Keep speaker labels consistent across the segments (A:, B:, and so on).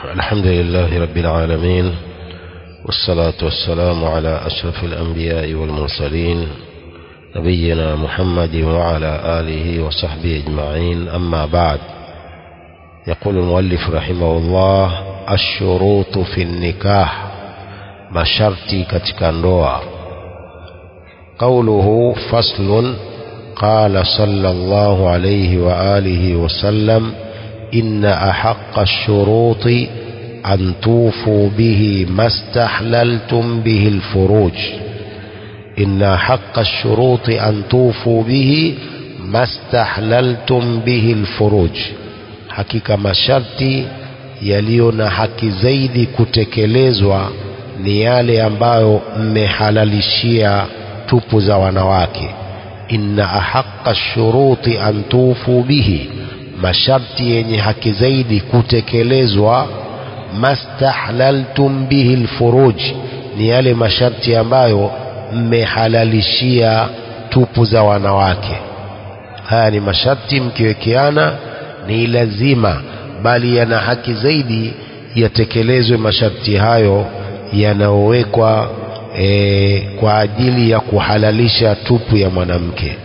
A: الحمد لله رب العالمين والصلاة والسلام على أشرف الأنبياء والمرسلين نبينا محمد وعلى آله وصحبه أجمعين أما بعد يقول المؤلف رحمه الله الشروط في النكاح masharti katika ndoa قوله فصل قال صلى الله عليه وآله وسلم إن أحق الشروط أن توفوا به ما استحللتم به الفروج إن حق الشروط أن توفوا به ما استحللتم به الفروج hakika masharti yaliyo na haki zaidi kutekelezwa ni yale ambayo mmehalalishia tupu za wanawake inna ahaqa shuruti an tufu bihi masharti yenye haki zaidi kutekelezwa mastahlaltum bihi lfuruj ni yale masharti ambayo mmehalalishia tupu za wanawake haya ni masharti mkiwekeana ni lazima bali yana haki zaidi yatekelezwe masharti hayo yanayowekwa e, kwa ajili ya kuhalalisha tupu ya mwanamke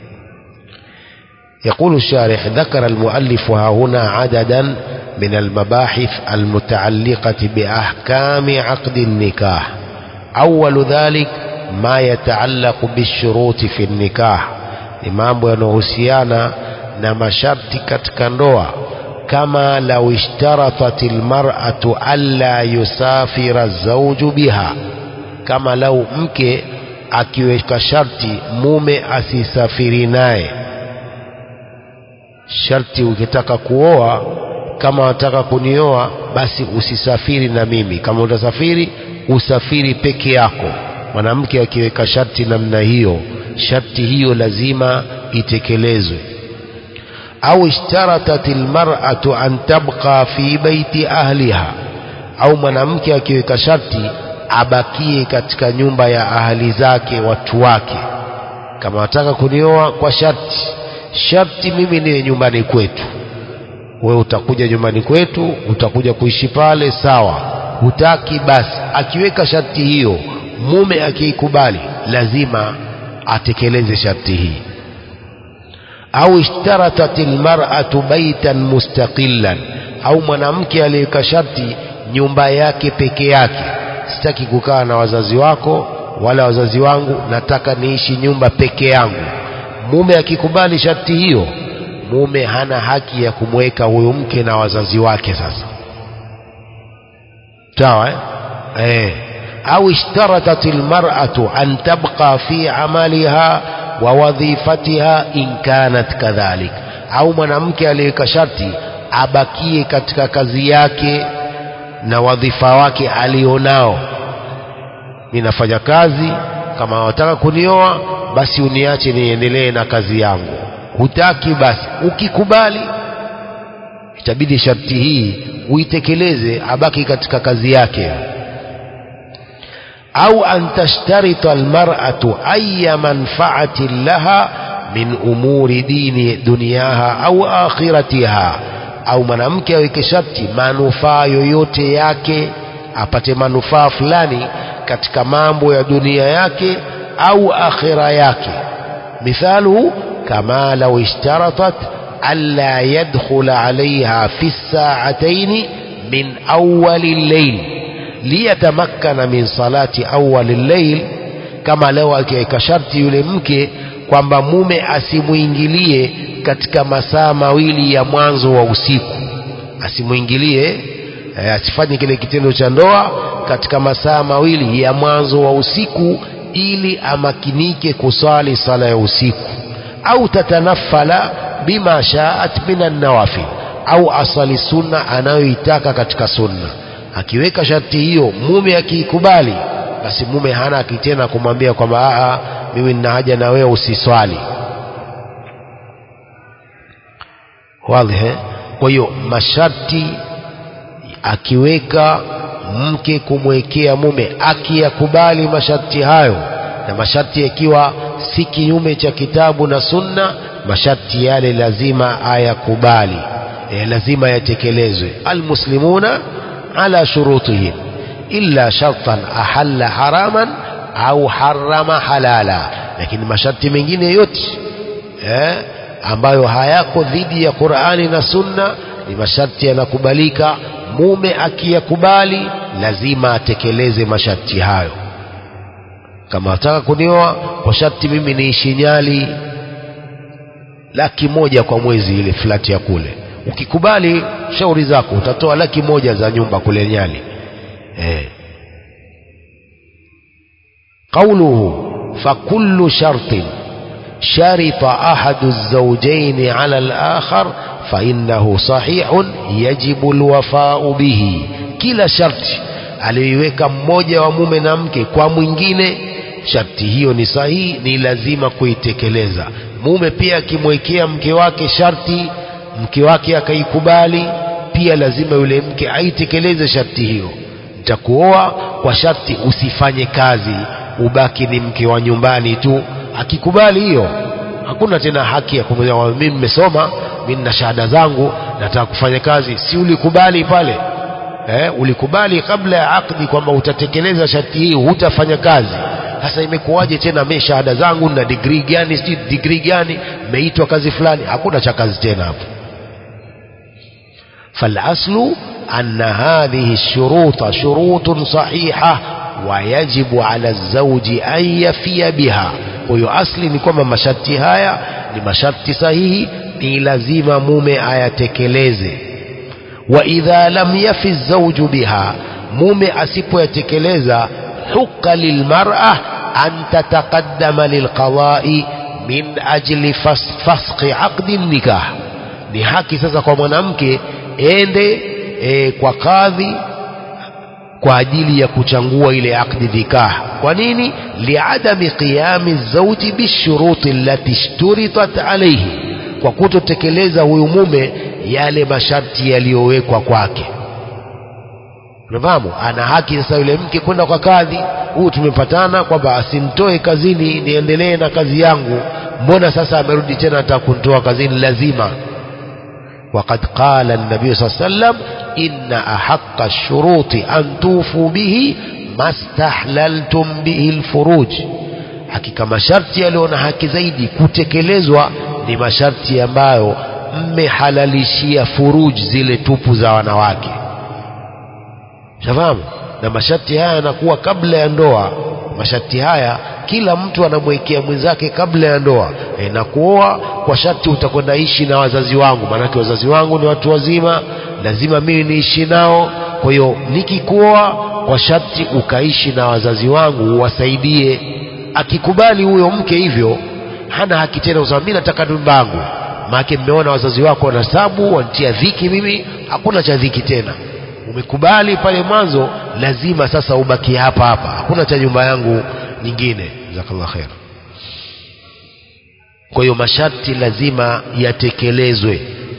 A: يقول الشارح ذكر المؤلف ها هنا عددا من المباحث المتعلقة بأحكام عقد النكاح أول ذلك ما يتعلق بالشروط في النكاح mambo yanayohusiana na masharti katika ndoa kama lau ishtaratat almar'atu alla yusafira zawju biha kama lau mke akiweka sharti mume asisafiri naye sharti ukitaka kuoa kama wataka kunioa basi usisafiri na mimi kama utasafiri usafiri peke yako mwanamke akiweka sharti namna hiyo sharti hiyo lazima itekelezwe au ishtaratat almar'atu an tabqa fi baiti ahliha au mwanamke akiweka sharti abakie katika nyumba ya ahali zake watu wake kama wataka kunioa kwa sharti sharti mimi niwe nyumbani kwetu wewe utakuja nyumbani kwetu utakuja kuishi pale sawa hutaki basi akiweka sharti hiyo mume akiikubali lazima atekeleze sharti hii au ishtaratat almar'atu baitan mustaqillan au mwanamke aliyeweka sharti nyumba yake peke yake sitaki kukaa na wazazi wako wala wazazi wangu nataka niishi nyumba peke yangu mume akikubali sharti hiyo mume hana haki ya kumweka huyo mke na wazazi wake sasa sawa eh? eh. au ishtaratat almar'atu an tabqa fi amaliha wa wadhifatiha in kanat kadhalik au mwanamke aliyeweka sharti abakie katika kazi yake na wadhifa wake alionao ninafanya kazi kama wataka kunioa basi uniache niendelee na kazi yangu hutaki basi ukikubali itabidi sharti hii uitekeleze abaki katika kazi yake au an tashtarita almar'atu ayya manfa'atin laha min umuri dini dunyaha au akhiratiha au mwanamke aweke sharti manufaa yoyote yake apate manufaa fulani katika mambo ya dunia yake au akhira yake mithaluhu kama lau ishtaratat alla yadkhula alaiha fi saataini min awali llail liyatamakkana min salati awali llail kama leo akiweka sharti yule mke kwamba mume asimwingilie katika masaa mawili ya mwanzo wa usiku asimwingilie eh, asifanye kile kitendo cha ndoa katika masaa mawili ya mwanzo wa usiku ili amakinike kusali sala ya usiku au tatanafala bima shaat minan nawafil au asali sunna anayoitaka katika sunna akiweka sharti hiyo mume akiikubali basi mume hana akitena kumwambia kwamba aa mimi nina haja na wewe usiswali wazi kwa hiyo masharti akiweka mke kumwekea mume akiyakubali masharti hayo na masharti yakiwa si kinyume cha kitabu na sunna masharti yale lazima ayakubali e, lazima yatekelezwe almuslimuna على شروطهم إلا شرطا أحل حراما أو حرم حلالا لكن masharti mengine yote eh, ambayo hayako dhidi ya Qur'ani na Sunna ni masharti yanakubalika mume akiyakubali lazima atekeleze masharti hayo kama ataka kunioa kwa sharti mimi niishi Nyali laki moja kwa mwezi ile flati ya kule ukikubali shauri zako utatoa laki moja za nyumba kule Nyali eh. قوله فكل شرط شرط أحد الزوجين على الآخر فإنه صحيح يجب الوفاء به kila sharti aliyoiweka mmoja wa mume na mke kwa mwingine sharti hiyo ni sahihi ni lazima kuitekeleza mume pia akimwekea mke wake sharti mke wake akaikubali pia lazima yule mke aitekeleze sharti hiyo nitakuoa kwa sharti usifanye kazi ubaki ni mke wa nyumbani tu akikubali hiyo hakuna tena haki ya kumwambia mimi nimesoma mimi nina shahada zangu nataka kufanya kazi si ulikubali pale eh, ulikubali kabla ya akdi kwamba utatekeleza sharti hii hutafanya kazi sasa imekuwaje tena mimi shahada zangu na degree gani si degree gani meitwa kazi fulani hakuna cha kazi tena hapo فالأصل أن هذه الشروط شروط صحيحة ويجب على الزوج أن يفي بها huyo asli ni kwamba masharti haya ni masharti sahihi ni lazima mume ayatekeleze wa idha lam yafi zawju biha mume asipoyatekeleza huqa lilmar'a an tataqaddama lilqada'i min ajli fasqi aqdi nikah ni haki sasa kwa mwanamke ende e, kwa kadhi kwa ajili ya kuchangua ile akdi nikah kwa nini liadami qiyami zauji bishuruti allati ishturitat alayhi kwa kutotekeleza huyu mume yale masharti yaliyowekwa kwake unafahamu ana haki sasa yule mke kwenda kwa kadhi huu tumepatana kwamba asimtoe kazini niendelee na kazi yangu mbona sasa amerudi tena ataka kunitoa kazini lazima وقد قال النبي صلى الله عليه وسلم إن أحق الشروط أن توفوا به ما استحللتم به الفروج hakika masharti yaliyo na haki zaidi kutekelezwa ni masharti ambayo mmehalalishia furuj zile tupu za wanawake shafahamu na masharti haya yanakuwa kabla ya ndoa masharti haya kila mtu anamwekea mwenzake kabla ya ndoa e, na kuoa kwa sharti utakwenda ishi na wazazi wangu maanake wazazi wangu ni watu wazima lazima mimi niishi nao kwa hiyo nikikuoa kwa sharti ukaishi na wazazi wangu uwasaidie akikubali huyo mke hivyo hana haki tena kusema mimi nataka nyumba yangu maanake mmeona wazazi wako wanasabu wanitia dhiki mimi hakuna cha dhiki tena umekubali pale mwanzo lazima sasa ubaki hapa hapa hakuna cha nyumba yangu nyingine jazakallah khair kwa hiyo masharti lazima yatekelezwe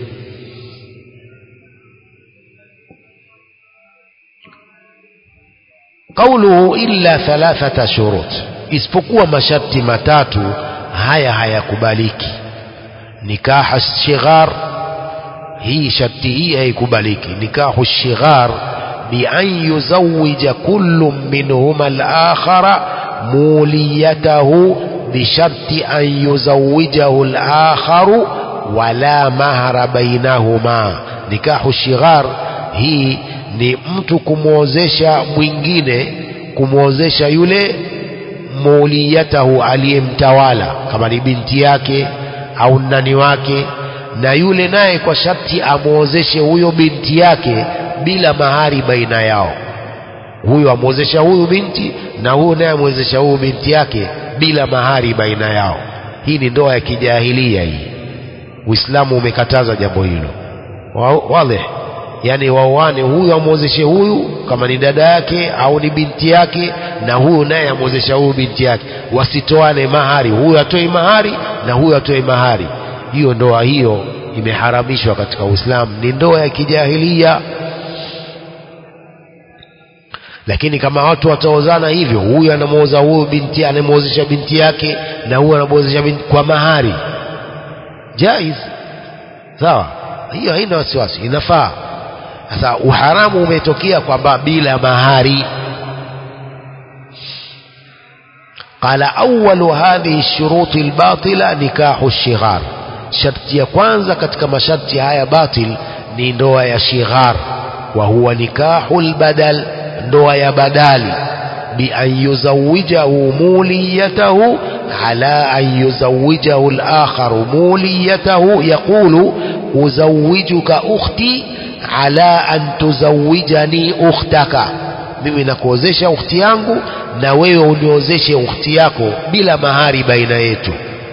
A: قوله إلا ثلاثة شروط isipokuwa masharti matatu haya hayakubaliki nikaha shighar hii sharti hii haikubaliki nikahu shighar بأن يزوج كل منهما الآخر موليته بشرط أن يزوجه الآخر ولا مهر بينهما نكاح الشغار hii ni mtu kumwozesha mwingine kumwozesha yule muliyatahu aliyemtawala kama ni binti yake au nani wake na yule naye kwa sharti amwozeshe huyo binti yake bila mahari baina yao huyu amwozesha huyu binti na huyu naye amwezesha huyu binti yake bila mahari baina yao hii ni ndoa ya kijahilia hii uislamu umekataza jambo hilo wale yani waoane huyu amwozeshe huyu kama ni dada yake au ni binti yake na huyu naye amwozesha huyu binti yake wasitoane mahari huyu atoe mahari na huyu atoe mahari hiyo ndoa hiyo imeharamishwa katika uislamu ni ndoa ya kijahilia lakini kama watu wataozana hivyo huyu anamwoza huyu binti anamwozesha binti yake na huyu anamwozesha binti kwa mahari jaiz sawa hiyo haina wasiwasi inafaa sasa uharamu umetokea kwamba bila mahari قال أول هذه الشروط الباطلة نكاح الشغار شرط ya kwanza katika masharti haya batil ni ndoa ya shighar wa huwa nikahul badal ndoa ya badali bi an yuzawijahu muliyatahu ala an yuzawijahu al-akhar muliyatahu yaqulu uzawijuka ukhti ala an tuzawijani ukhtaka mimi nakuozesha ukhti yangu na wewe uniozeshe ukhti yako bila mahari baina yetu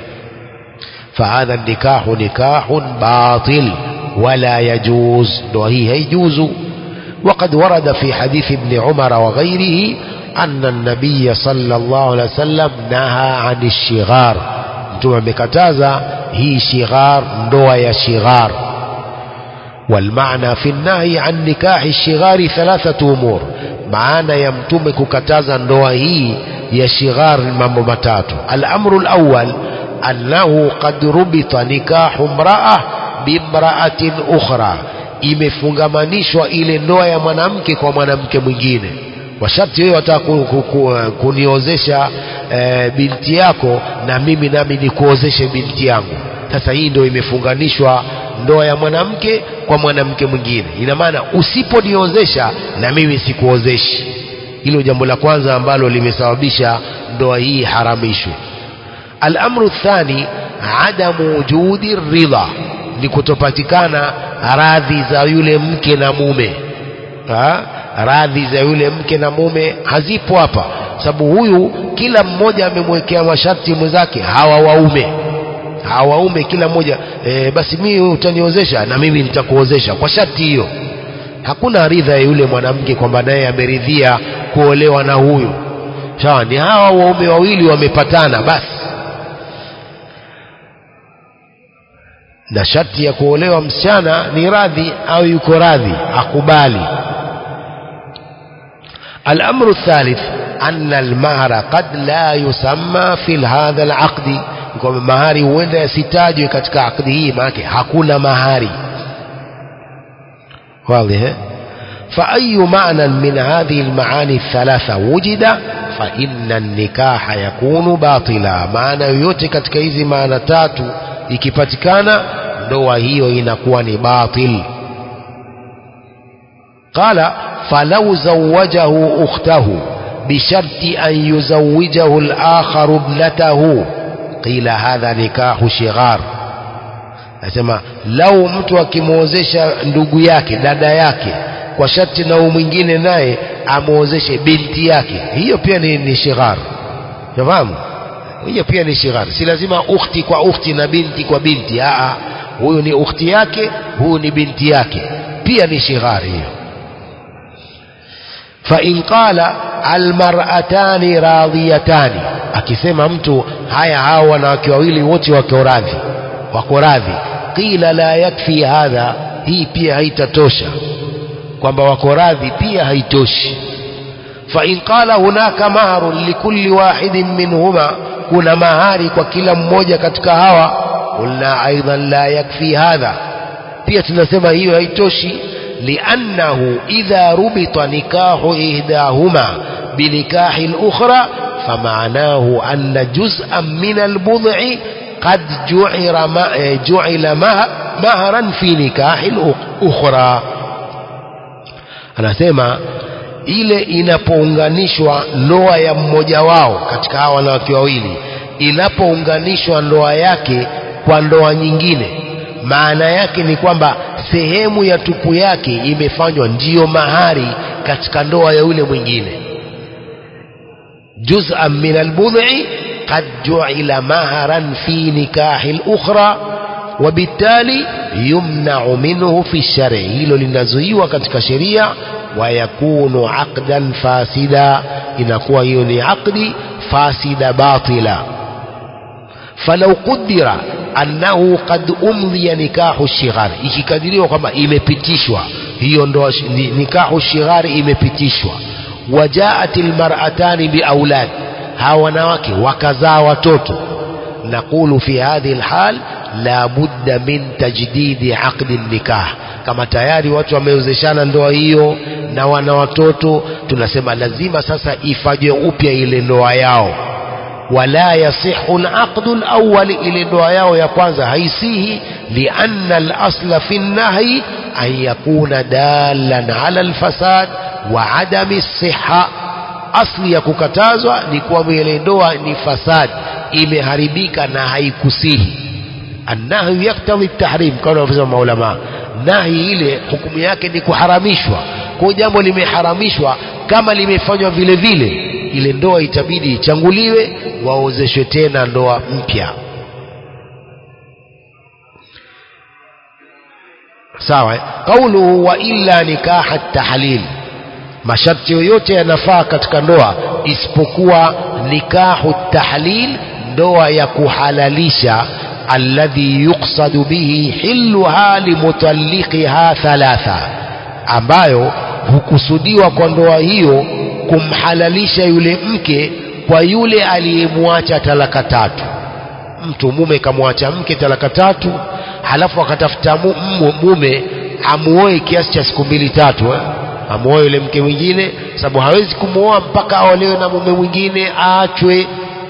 A: فهذا النكاح نكاح باطل ولا يجوز وهي يجوز وقد ورد في حديث ابن عمر وغيره أن النبي صلى الله عليه وسلم نهى عن الشغار mtume amekataza hii shighar ndoa ya shighar والمعنى في النهي عن نكاح الشغار ثلاثة أمور maana ya mtume kukataza ndoa hii ya shighar mambo matatu al-amru al-awwal annahu qad rubita nikahu mraa bimraatin ukhra imefungamanishwa ile ndoa ya mwanamke kwa mwanamke mwingine kwa sharti wewe wataka ku, ku, ku, kuniozesha e, binti yako na mimi nami nikuozeshe binti yangu sasa hii ndio imefunganishwa ndoa ya mwanamke kwa mwanamke mwingine ina maana usiponiozesha na mimi sikuozeshi hilo jambo la kwanza ambalo limesababisha ndoa hii haramishwe الأمر الثاني عدم وجود الرضا ni kutopatikana radhi za yule mke na mume ha? radhi za yule mke na mume hazipo hapa sababu huyu kila mmoja amemwekea masharti mwenzake hawa waume hawa waume kila mmoja e, basi mimi utaniozesha na mimi nitakuozesha kwa sharti hiyo hakuna ridha ya yule mwanamke kwamba naye ameridhia kuolewa na huyu sawa ni hawa waume wawili wamepatana basi na sharti ya kuolewa msichana ni radhi au yuko radhi akubali الأمر الثالث أن المهر قد لا يسمى في هذا العقد kwamba mahari huenda yasitajwe katika akdi hii maanake hakuna mahari واضح فأي معنى من هذه المعاني الثلاثة وجد فإن النكاح يكون باطلا معنى yote katika hizi maana tatu ikipatikana ndoa hiyo inakuwa ni batil qala falau zawajahu ukhtahu bisharti an yuzawijahu al-akhar ibnatahu qila hadha nikahu shighar nasema lau mtu akimwozesha ndugu yake dada yake kwa sharti na mwingine naye amwozeshe binti yake hiyo pia ni, ni shighar fahamu hiyo pia ni shighar si lazima ukhti kwa ukhti na binti kwa binti aa huyu ni ukhti yake huyu ni binti yake pia ni shighar hiyo فإن قال المرأتان راضيتان akisema mtu haya hawa wanawake wawili wote wako radhi wako radhi qila la yakfi hadha hii pia haitatosha kwamba wako radhi pia haitoshi فإن قال هناك مهر لكل واحد منهما kuna mahari kwa kila mmoja katika hawa qulna aidan la yakfi hadha pia tunasema hiyo haitoshi liannahu idha rubita nikahu ihdahuma binikahi al-ukhra فمعناه أن جزءا من البضع قد جعل جعل مهرا في نكاح الأخرى anasema ile inapounganishwa ndoa ya mmoja wao katika hawa wanawake wawili inapounganishwa ndoa yake kwa ndoa nyingine maana yake ni kwamba sehemu ya tupu yake imefanywa ndiyo mahari katika ndoa ya yule mwingine جزءا من البضع قد جعل مهرا في نكاح الأخرى وبالتالي يمنع منه في الشرع hilo linazuiwa katika sheria ويكون عقدا فاسدا inakuwa hiyo ni aqdi fasida batila فلو قدر أنه قد أمضي نكاح الشغار ikikadiriwa kwamba imepitishwa hiyo ndo nikahu shighari imepitishwa wajaat almar'atani biaulad hawa wanawake wakazaa watoto naqulu fi hadhihi alhal la budda min tajdidi aqdi nikah kama tayari watu wameozeshana ndoa hiyo na wana watoto tunasema lazima sasa ifanywe upya ile ndoa yao wala yasihu alaqdu alawwal ile ndoa yao ya kwanza haisihi lianna alasla fi nahyi an yakuna dalan ala alfasad wa adami siha asli ya kukatazwa ni kuwa ile ndoa ni fasad imeharibika na haikusihi annahyu yaktadhi tahrim kama wanavyosema maulama nahi ile hukumu yake ni kuharamishwa kwa jambo limeharamishwa kama limefanywa vile vile ile ndoa itabidi ichanguliwe waozeshwe tena ndoa mpya sawa qauluhu wa illa nikaha tahlil masharti yoyote yanafaa katika ndoa isipokuwa nikahu tahlil ndoa ya kuhalalisha alladhi yuqsadu bihi hilluha limutalliqiha thalatha ambayo hukusudiwa kwa ndoa hiyo kumhalalisha yule mke kwa yule aliyemwacha talaka tatu mtu mume kamwacha mke talaka tatu halafu akatafuta mume amuoe kiasi cha siku mbili tatu eh? amuoe yule mke mwingine sababu hawezi kumwoa mpaka aolewe na mume mwingine aachwe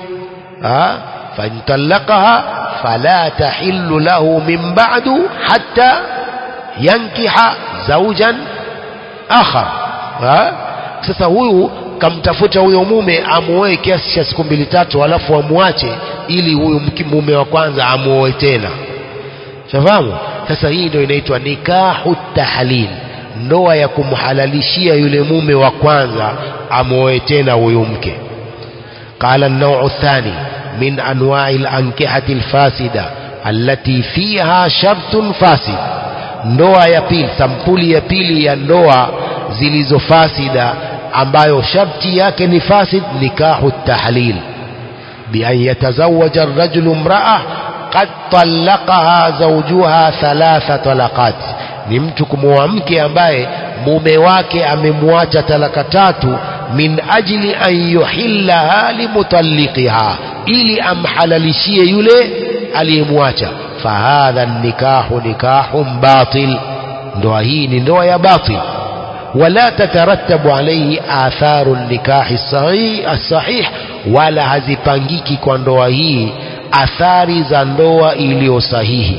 A: fantalaqaha fala tahillu lahu min ba'du hatta yankiha zawjan akhar sasa huyu kamtafuta huyo mume amuoe kiasi cha siku mbili tatu alafu amwache ili huyu mume wa kwanza amuoe tena shafahamu sasa hii ndio inaitwa nikahu tahlil ndoa ya kumhalalishia yule mume wa kwanza amuoe tena huyu mke قال النوع الثاني من أنواع الأنكحة الفاسدة التي فيها شرط فاسد ndoa ya pili sampuli ya pili ya ndoa zilizofasida ambayo sharti yake ni fasid nikahu tahlil bian yatazawaja arrajulu imraa qad talaqaha zawjuha thalatha talaqat ni mtu kumwoa mke ambaye mume wake amemwacha talaka tatu min ajli an yuhillaha limutalliqiha ili amhalalishie yule aliyemwacha fahadha nikahu nikahun batil ndoa hii ni ndoa ya batil ولا تترتب عليه آثار النكاح الصحيح, الصحيح ولا hazipangiki kwa ndoa hii athari za ndoa iliyo sahihi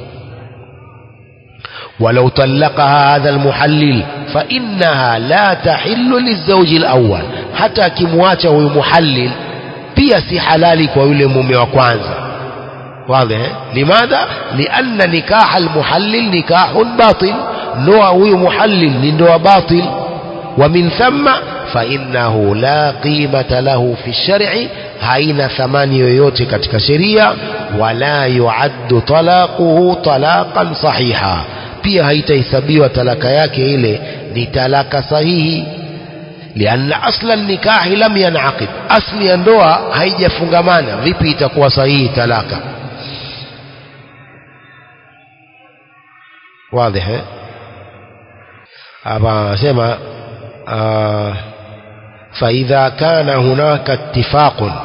A: ولو طلقها هذا المحلل فإنها لا تحل للزوج الأول حتى kimwacha huyu muhallil pia si halali kwa yule mume wa kwanza واضح لماذا لأن نكاح المحلل نكاح باطل نوع huyu muhallil ni ndoa batil ومن ثم فإنه لا قيمة له في الشرع haina thamani yoyote katika sheria wala yuaddu talaquhu talaqan sahiha pia haitahesabiwa talaka yake ile ni talaka sahihi lianna asla nikahi lam yanaqid asli ya ndoa haijafungamana vipi itakuwa sahihi talaka واضح hapa sema فإذا كان هناك اتفاق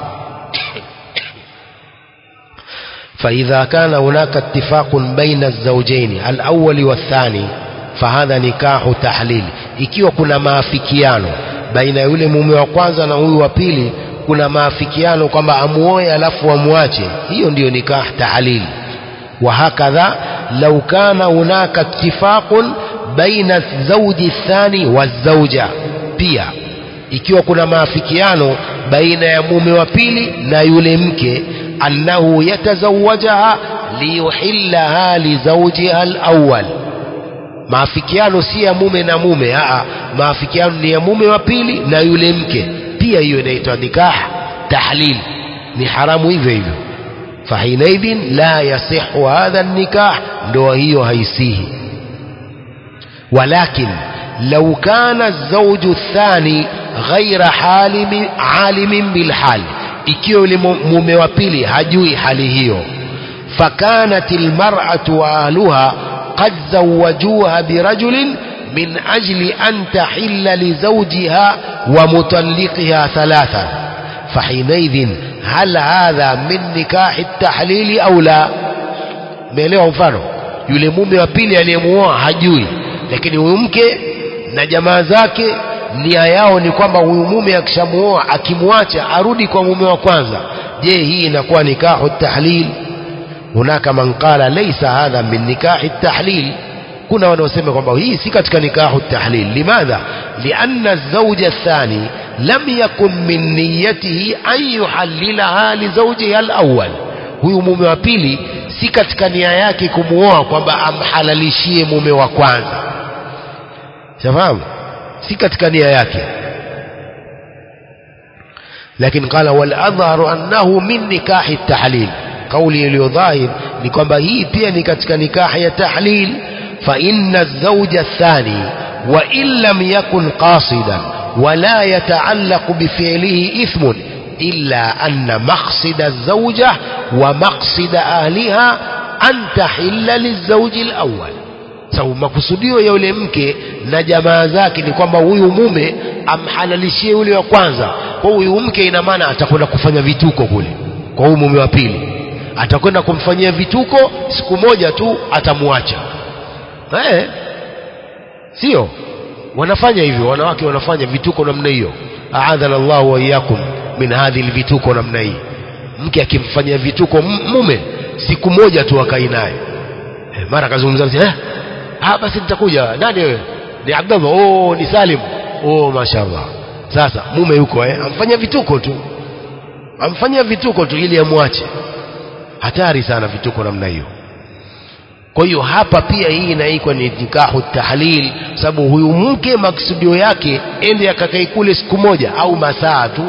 A: فإذا كان هناك اتفاق بين الزوجين الأول والثاني فهذا نكاح تحليل ikiwa kuna maafikiano baina yule mume wa kwanza na huyu wa pili kuna maafikiano kwamba amuoe alafu amwache hiyo ndiyo nikah tahlil وهكذا لو كان هناك اتفاق بين الزوج الثاني والزوجة pia ikiwa kuna maafikiano baina ya mume wa pili na yule mke annahu yatazawajaha liyuhillaha lizaujiha alawwal maafikiano si ya mume na mume aa maafikiano ni ya mume wa pili na yule mke pia hiyo inaitwa nikah tahlil ni haramu hivyo hivyo fahinaidhin la yasihu hadha nikah ndoa hiyo haisihi walakin لو كان الزوج الثاني غير حالم عالم بالحال ikiwa yule mume wa pili hajui hali hiyo fakanat almar'atu wa ahluha qad zawajuha birajulin min ajli an tahilla li zawjiha wa mutalliqiha thalatha فحينئذ هل هذا من نكاح التحليل أو لا مelewa mfano yule mume wa pili aliyemuoa hajui lakini huyu mke na jamaa zake nia yao ni kwamba huyu mume akishamuoa akimwacha arudi kwa mume wa kwanza je hii inakuwa nikahu tahlil hunaka man qala laysa hadha min nikahi tahlil kuna wanaosema kwamba hii si katika nikahu tahlil limadha lianna الزوج الثاني لم يكن من نيته أن يحللها لزوجها الأول huyu mume wa pili si katika nia yake kumuoa kwamba amhalalishie mume wa kwanza shafahamu si katika nia yake lakini qala wal adharu annahu min nikahi tahlil kauli iliyo dhahir ni kwamba hii pia ni katika nikahi ya tahlil fa inna az-zawja ath-thani wa in lam yakun qasidan ولا يتعلق بفعله إثم إلا أن مقصد الزوجة ومقصد أهلها أن تحل للزوج الأول sababu makusudio ya yule mke na jamaa zake ni kwamba huyu mume amhalalishie yule wa kwanza kwa huyu mke ina maana atakwenda kufanya vituko kule kwa huyu mume wa pili atakwenda kumfanyia vituko siku moja tu atamwacha eh sio wanafanya hivyo wanawake wanafanya vituko namna hiyo aadhana Allahu wa iyyakum min hadhihi vituko namna hii mke akimfanyia vituko mume siku moja tu akai naye eh, mara kazungumza eh ah basi nitakuja nani wewe ni Abdallah oh ni Salim oh mashaallah sasa mume yuko eh amfanyia vituko tu amfanyia vituko tu ili amwache hatari sana vituko namna hiyo kwa hiyo hapa pia hii inaikwa ni nikahu tahlil sababu huyu mke maksudio yake ende akakae kule siku moja au masaa tu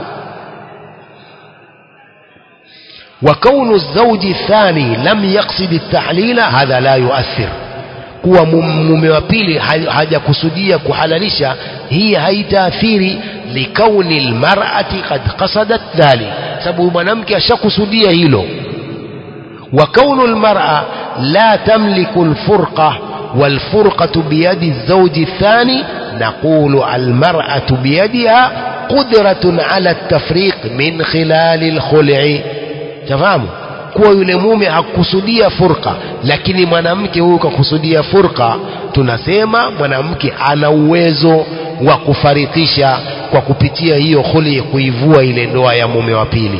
A: وكون الزوج الثاني لم يقصد التحليل هذا لا يؤثر kuwa mume wa pili hajakusudia kuhalalisha hii haitaathiri likauni lmarati qad qasadat dhalik sababu mwanamke ashakusudia hilo وكون المرأة لا تملك الفرقة والفرقة بيد الزوج الثاني نقول المرأة بيدها قدرة على التفريق من خلال الخلع تفهموا kuwa yule mume hakusudia furqa lakini mwanamke huyu kakusudia furqa tunasema mwanamke ana uwezo wa kufarikisha kwa kupitia hiyo khuli kuivua ile ndoa ya mume wa pili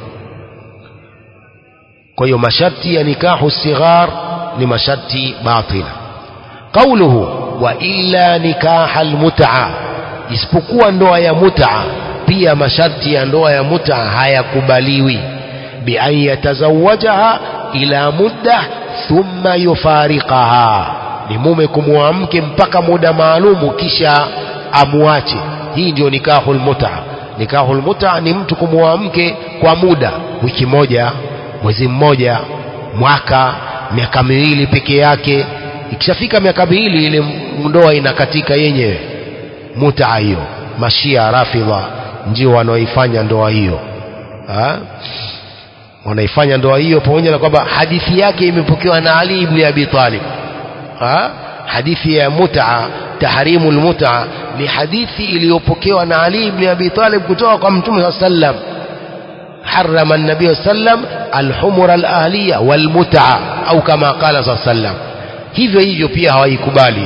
A: kwa hiyo masharti ya nikahu sighar ni masharti batila qauluhu wa illa nikaha almut'a isipokuwa ndoa ya mut'a pia masharti ya ndoa ya mut'a hayakubaliwi bi an yatazawajaha ila mudda thumma yufariqaha ni mume kumwoa mke mpaka muda maalumu kisha amwache hii ndio nikahul mut'a nikahul mut'a ni mtu kumwoa mke kwa muda wiki moja mwezi mmoja mwaka miaka miwili peke yake ikishafika miaka miwili ile ndoa inakatika yenyewe mutaa hiyo mashia rafidha ndio wanaoifanya ndoa hiyo ha? wanaifanya ndoa hiyo pamoja na kwamba hadithi yake imepokewa na Ali ibn Abi Talib ha? hadithi ya mutaa tahrimu lmutaa ni hadithi iliyopokewa na Ali ibn Abi Talib kutoka kwa Mtume saa sallam حرم النبي صلى الله عليه وسلم الحمر الأهلية والمتعة أو كما قال صلى الله عليه وسلم hivyo hivyo pia hawaikubali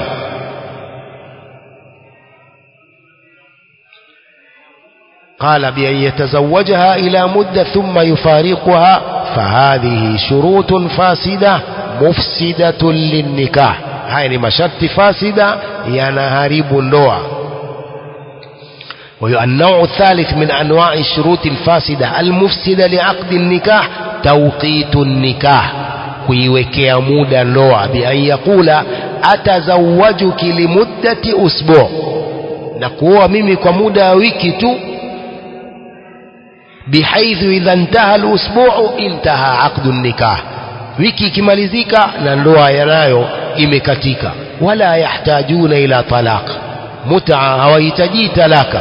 A: قال بأن يتزوجها إلى مدة ثم يفارقها فهذه شروط فاسدة مفسدة للنكاح هاي مشرط فاسدة ينهرب النوع والنوع الثالث من أنواع الشروط الفاسدة المفسدة لعقد النكاح توقيت النكاح kuiwekea muda ndoa bi an yaqula atazawajuki limuddati usbu na kuoa mimi kwa muda wa wiki tu bihaithu idha intaha alusbuu intaha aqdu nikah wiki ikimalizika na ndoa yanayo imekatika wala yahtajuna ila talaq mutaa hawahitaji talaka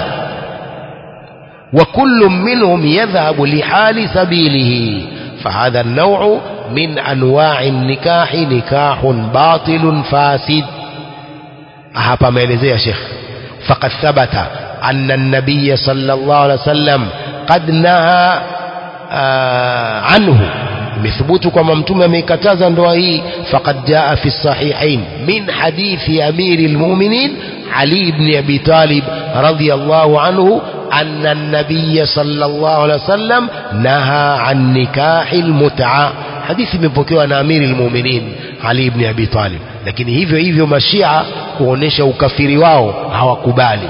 A: وكل منهم يذهب لحال سبيله فهذا النوع من أنواع النكاح نكاح باطل فاسد hapa ameelezea shekh faqad thabata anna an-nabiy sallallahu alaihi wasallam qad naha anhu imethubutu kwamba mtume ameikataza ndoa hii faqad jaa fi sahihain min hadithi amiri lmuminin ali ibni abi talib radiyallahu anhu أن النبي صلى الله عليه وسلم نهى عن نكاح المتعة حديث من بوكيو أمير المؤمنين علي بن أبي طالب lakini hivyo hivyo mashia kuonesha ukafiri wao hawakubali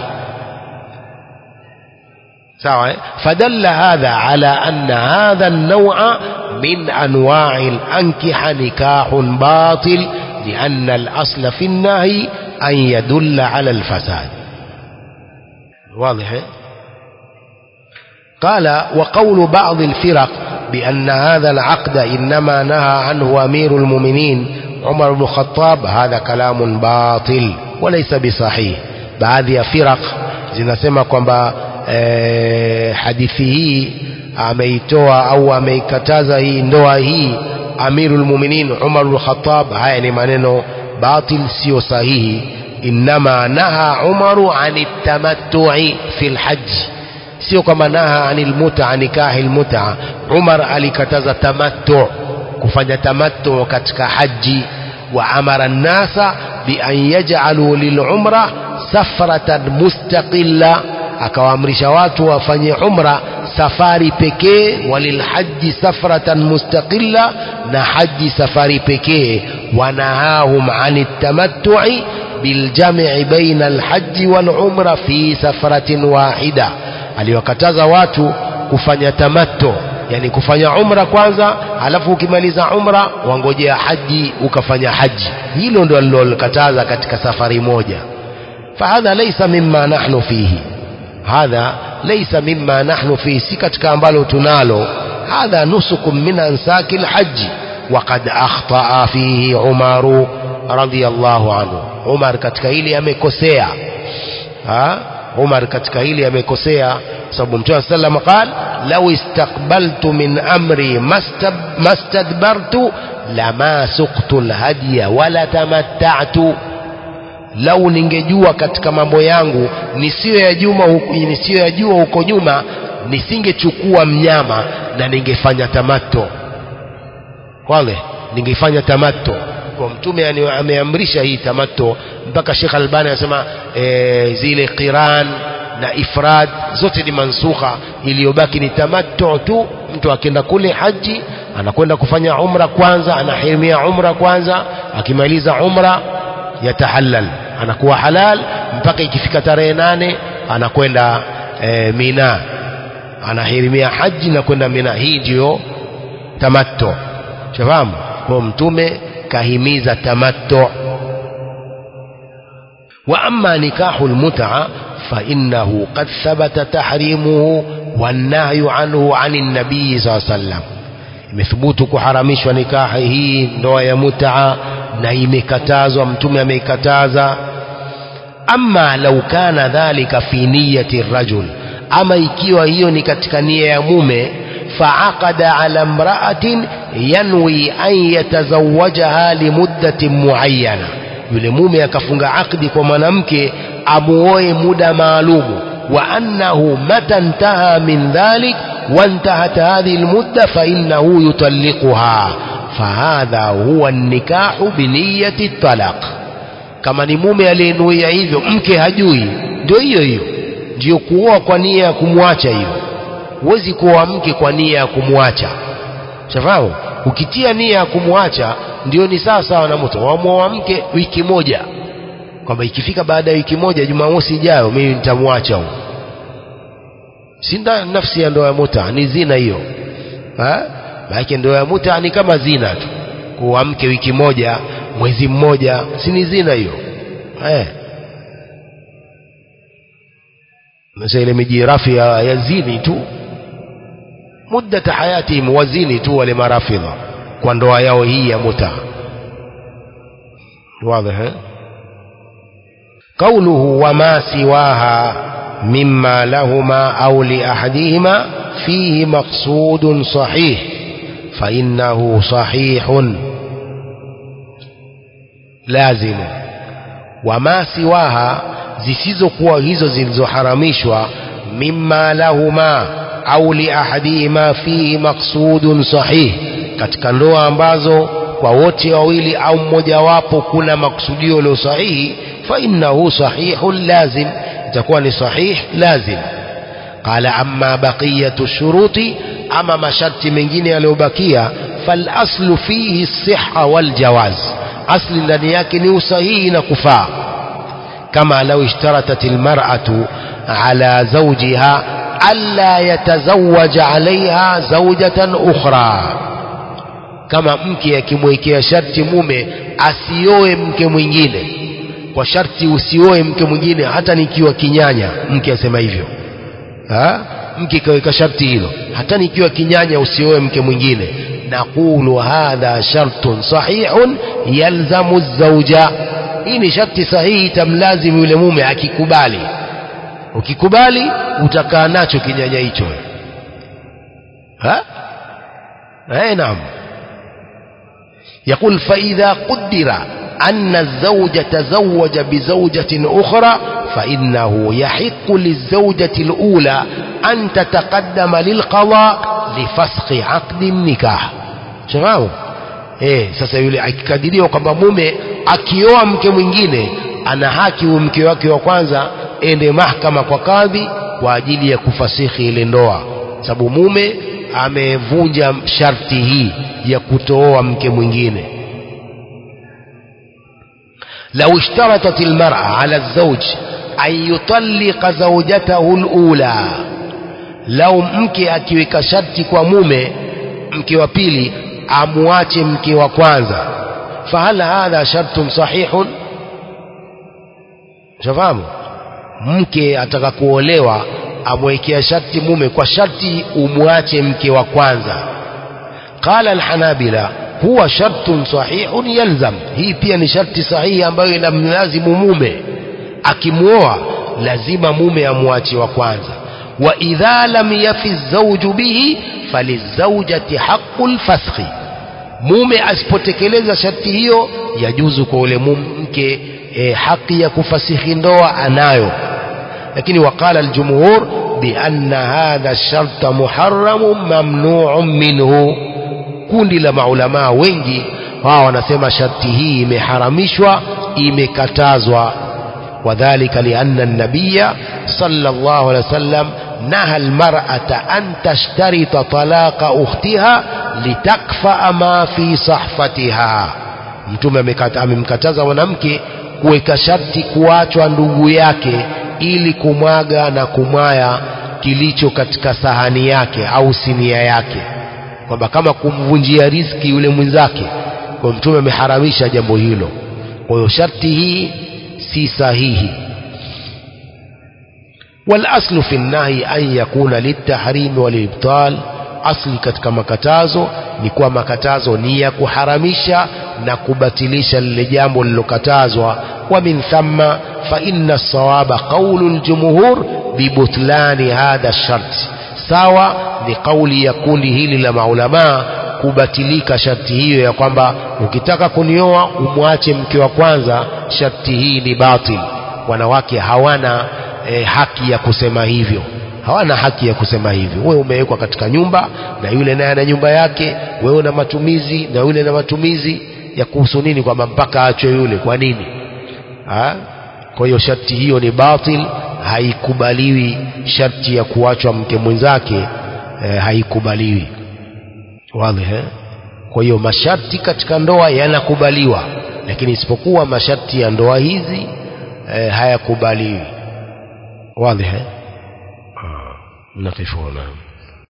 A: sawa eh? fadalla hadha ala anna hadha an-naw'a min anwa'i al-ankiha nikahun batil lianna al-asla fi an-nahy an yadulla ala al-fasad واضح قال وقول بعض الفرق بأن هذا العقد إنما نهى عنه أمير المؤمنين عمر بن الخطاب هذا كلام باطل وليس بصحيح baadhi ya firaq zinasema kwamba eh, hadithi hii ameitoa au ameikataza hii ndoa hii amirul muminin Umar bin Khattab haya ni maneno batil sio sahihi inma naha Umaru ani tamattu'i fil hajj sio kama naha anil mut'a nikahi almut'a Umar alikataza tamattu kufanya tamattu katika haji wa amara an-nasa bi an yaj'alu lil umra safratan mustaqilla akawaamrisha watu wafanye umra safari pekee walil haji safratan mustaqilla na haji safari pekee wanahahum anit tamattu'i biljam'i baina alhaji wal umra fi safratin wahida aliwakataza watu kufanya tamatto yani kufanya umra kwanza alafu ukimaliza umra wangojea haji ukafanya haji hilo ndio alilokataza katika safari moja fahadha laysa mimma nahnu fihi hadha laysa mimma nahnu fihi si katika ambalo tunalo hadha nusukum min ansaki alhaji وقد أخطأ فيه عمر رضي الله عنه عمر katika hili amekosea ha Umar katika hili amekosea sababu Mtume sallam قال لو استقبلت من أمري ما استدبرت لما سقت الهدي ولا تمتعت lau ningejua katika mambo yangu nisiyoyajua nisiyoyajua huko nyuma nisingechukua mnyama na ningefanya tamato wale ningefanya tamato kwa mtume ameamrisha hii tamato mpaka Sheikh Albani anasema e, zile qiran na ifrad zote ni mansukha iliyobaki ni tamattu tu mtu akienda kule haji anakwenda kufanya umra kwanza anahirimia umra kwanza akimaliza umra yatahallal anakuwa halal mpaka ikifika tarehe nane anakwenda e, Mina anahirimia haji na kwenda Mina hii ndiyo tamattu shafahamu kwa mtume kahimiza tamattu wa amma nikahu almut'a fa innahu qad thabata tahrimuhu wan nahyu anhu anin nabii sallallahu alayhi wasallam imethubutu kuharamishwa nikahi hii ndoa ya mut'a na imekatazwa mtume ameikataza amma lau kana dhalika fi niyyati rajul ama ikiwa hiyo ni katika nia ya mume faaqada ala imra'atin yanwi an yatazawajaha limuddatin muayyana yule mume akafunga akdi kwa mwanamke amuoe muda maalumu wa annahu mata intaha min dhalik وانتهت هذه المدة فإنه يطلقها فهذا هو النكاح بنية الطلاق kama ni mume aliyenuia hivyo mke hajui ndio hiyo hiyo ndio kuoa kwa nia ya kumwacha hiyo huwezi kuoa mke kwa nia ya kumwacha shafahamu ukitia nia ya kumwacha ndio ni sawa sawa na mtu wamwoa mke wiki moja kwamba ikifika baada ya wiki moja jumamosi ijayo mimi nitamwacha huyo si nafsi ya ndoa ya muta ni zina hiyo maanake ndoa ya muta ni kama zina tu kuwa mke wiki moja mwezi mmoja si ni zina hiyo eh sasa ile mijirafi ya, ya zini tu muddata hayatihim wazini tu wale marafidha kwa ndoa yao hii ya muta واضح قوله وما سواها مما لهما أو لأحدهما فيه مقصود صحيح فإنه صحيح لازم وما سواها zisizokuwa hizo zilizoharamishwa mimma lahuma au liahadihima fihi maqsudun sahih katika ndoa ambazo kwa wote wawili au mmojawapo kuna makusudio leo sahihi fa innahu sahihun lazim itakuwa ni sahih lazim qala amma baqiyatu shuruti ama masharti mengine yaliyobakia fal aslu fihi siha wal jawaz asli ndani yake ni usahihi na kufaa kama lau ishtaratat almar'atu ala zawjiha alla yatazawaja alaiha zawjatan ukhra kama mke akimwekea sharti mume asioe mke mwingine kwa sharti usioe mke mwingine hata nikiwa kinyanya mke asema hivyo ha? mke kaweka sharti hilo hata nikiwa kinyanya usioe mke mwingine naqulu hadha shartun sahihun yalzamu zauja hii ni sharti sahihi tamlazimu yule mume akikubali ukikubali utakaa nacho kinyanya hicho ha eh naam يقول فإذا قدر أن الزوج تزوج بزوجة أخرى فإنه يحق للزوجة الأولى أن تتقدم للقضاء لفسخ عقد النكاح شفاهم eh sasa yule akikadiriwa kwamba mume akioa mke mwingine ana haki huyo mke wake wa kwanza ende mahakama kwa kadhi kwa ajili ya kufasihi ile ndoa sababu mume amevunja sharti hii ya kutooa mke mwingine لو اشترطت المرأة على الزوج أن يطلق زوجته الأولى لو mke akiweka sharti kwa mume mke wa pili amwache mke wa kwanza fahal hadha shartun sahihun shafahamu mke ataka kuolewa amwekea sharti mume kwa sharti umwache mke wa kwanza qala alhanabila huwa shartun sahihun yalzam hii pia ni sharti sahihi ambayo inamlazimu mume akimwoa lazima mume amwache wa kwanza wa idha lam yafi zawju bihi falizawjati haqqul fasakhi mume asipotekeleza sharti hiyo yajuzu kwa ule mke e, haki ya kufasihi ndoa anayo lakini waqala aljumhur bianna hadha sharta muharramun mamnuun minhu kundi la maulamaa wengi wao wanasema sharti hii imeharamishwa imekatazwa wadhalika lianna an-nabiyya sallallahu alaihi wasallam naha al-mar'ata an tashtarita talaqa ukhtiha litakfa ma fi sahfatiha mtume amemkataza mwanamke kuweka sharti kuachwa ndugu yake ili kumwaga na kumwaya kilicho katika sahani yake au sinia yake kwamba kama kumvunjia riziki yule mwenzake kwa mtume ameharamisha jambo hilo kwa hiyo sharti hii si sahihi والاصل في النهي ان يكون للتحريم والابطال asli katika makatazo ni kuwa makatazo ni ya kuharamisha na kubatilisha lile jambo lilokatazwa wa min thamma fa inna sawaba qawlu aljumhur bibutlani hadha shart sawa ni kauli ya kundi hili la maulamaa kubatilika sharti hiyo ya kwamba ukitaka kunioa umwache mke wa kwanza sharti hii ni batil wanawake hawana e, haki ya kusema hivyo hawana haki ya kusema hivyo wewe umewekwa katika nyumba na yule naye ana nyumba yake wewe una matumizi na yule na matumizi ya kuhusu nini kwamba mpaka achwe yule kwa nini ha? kwa hiyo sharti hiyo ni batil haikubaliwi sharti ya kuachwa mke mwenzake eh, haikubaliwi wazi eh? kwa hiyo masharti katika ndoa yanakubaliwa lakini isipokuwa masharti ya ndoa hizi eh, hayakubaliwi wazi eh? نقف هنا